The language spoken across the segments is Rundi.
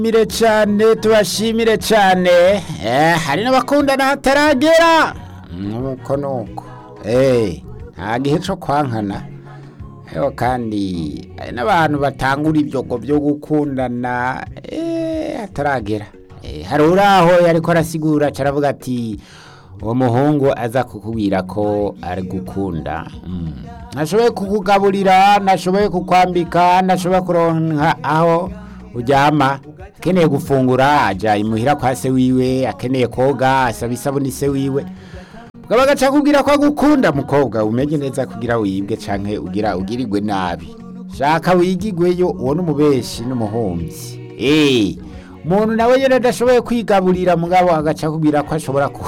Mire cyane tubashimire cyane eh hari n'abakundana hataragera nuko nuko eh nta gihe cyo kwankana Eho kandi hari n'abantu batangura ibyogo byo gukundana eh hataragera eh hari uraho yariko arasigura caravuga ati uwo muhungu aza kukubwira ko ari gukunda mm. nashoboye kukugaburira nashoboye kukwambika nashoboye kuronka aho uryama akeneye gufungura ajya imuhira kwa se wiwe akeneye koga asaba isabuni se wiwe ukaba agaca kubwira ko agukunda mukobwa umenye neza kugira wibwe canke ugira ugirirwe nabi shaka wigigweyo uwo n'umubeshi n'umuhumyi eh umuntu nawe nyene adashoboye kwigaburira mugabo agaca kubwira ko ashobora ku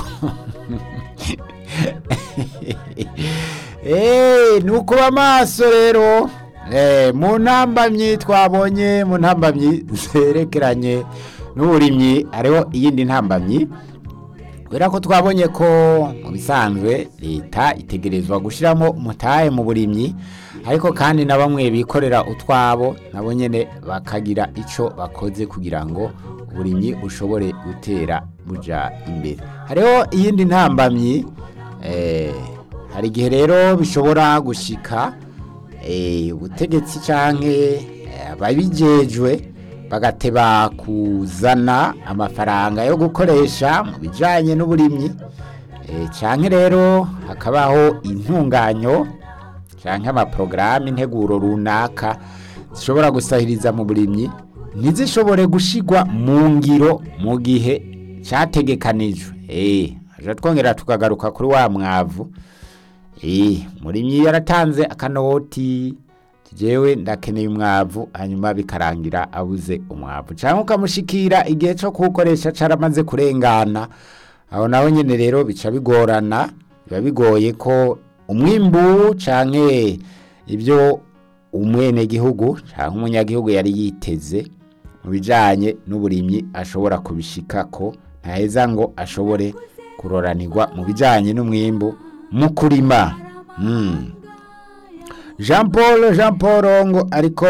eh nukuba amaso rero eh mu ntambamyi twabonye mu ntambamyi zerekeranye n'uburimyi hariho iyindi ntambamyi kubera ko twabonye ko mu bisanzwe leta itegerezwa gushyiramo umutahe mu burimyi ariko kandi na bamwe bikorera utwabo nabo nyine bakagira icyo bakoze kugira ngo uburimyi bushobore gutera buja imbere hariho iyindi ntambamyi hari igihe rero bishobora gushika ubutegetsi cyangwa ababijejwe bagateba kuzana amafaranga yo gukoresha mu bijyanye n'uburimyi cyangwa rero hakabaho intunganyo cyangwa amaporogaramu integuro runaka zishobora gusahiriza mu burimyi ntizishobore gushyirwa mu ngiro mu gihe cyategekanijwe twongera tukagaruka kuri wa mwavu murimyi yaratanze akanoti jewe ndakeneye umwavu hanyuma bikarangira abuze umwavu cyangwa ukamushikira igihe cyo kuwukoresha caramaze kurengana aho naho nyine rero bica bigorana biba bigoye ko umwimbu canke ibyo umwenegihugu cyangwa umunyagihugu yari yiteze mu bijanye n'uburimyi ashobora kubishika ko ntaheza ngo ashobore kuroranirwa mu bijanye n'umwimbu mu kurima jean paul jean paul ngo ariko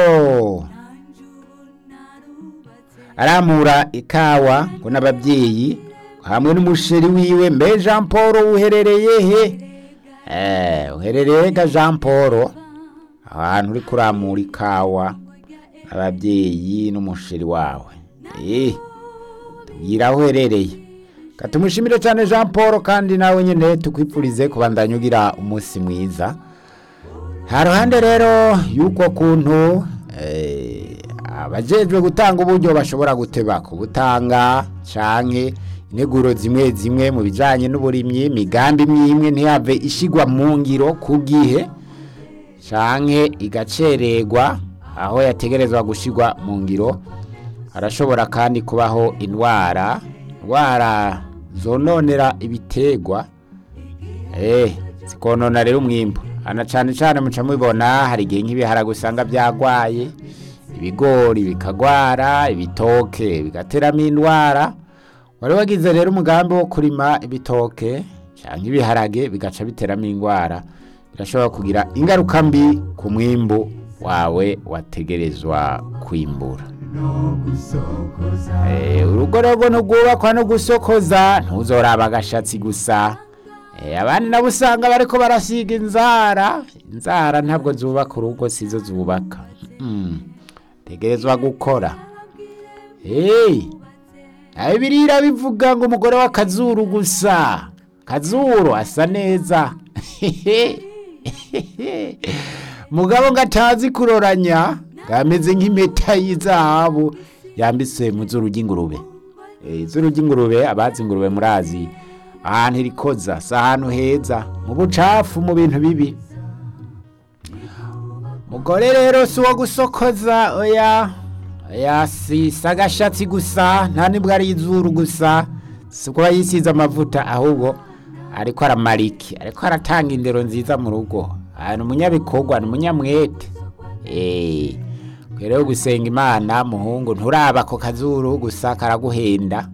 aramura ikawa ngo n'ababyeyi hamwe n'umusheri wiwe mbe jean paul uherereye he uherereye ga jean paul ahantu uri kuramura ikawa ababyeyi n'umusheri wawe tubwira aho uherereye katumushimire cyane jean paul kandi nawe nyine tukwipfurize kubandanya ugira umunsi mwiza nta ruhande rero y'uko kuntu abajejwe gutanga uburyo bashobora guteba kubutanga canke integuro zimwe zimwe mu bijanye n'uburimyi imigambi imwe ntiyave ishigwa mu ngiro ku gihe canke igacererwa aho yategerezwa gushigwa mu ngiro harashobora kandi kubaho indwara indwara zononera ibitegwa eh zikonona rero umwimbu ana cyane cyane muca mubibona hari igihe nk'ibiharage usanga byagwaye ibigori bikagwara ibitoke bigateramo indwara wari wagize rero umugambi wo kurima ibitoke cyangwa ibiharage bigaca biteramo indwara birashobora kugira ingaruka mbi ku mwimbu wawe wategerezwa kwimbura urugo rero ntugubakwa no gusokoza ntuzoraba agashatsi gusa abandi nabo usanga bariko barasiga inzara inzara ntabwo zubaka urugo sizo zubaka tegerezwa gukora birira bivuga ngo umugore w'akazuru gusa kazuru asa neza mugabo ngo atazi kuroranya ngameze nk'impeta y'izahabu yambitse mu zuru ry'ingurube izuru ry'ingurube abazi ingurube murazi ahantu irikoza si ahantu heza mu bucafu mu bintu bibi mugore rero si uwo gusokoza oya oya si agashatsi gusa nta nibwo ari izuru gusa si kuba yisize amavuta ahubwo ariko aramariki ariko aratanga indero nziza mu rugo ahantu umunyabikorwa ni umunyamwete eee rero gusenga imana muhungu nturaba ako kazuru gusa karaguhenda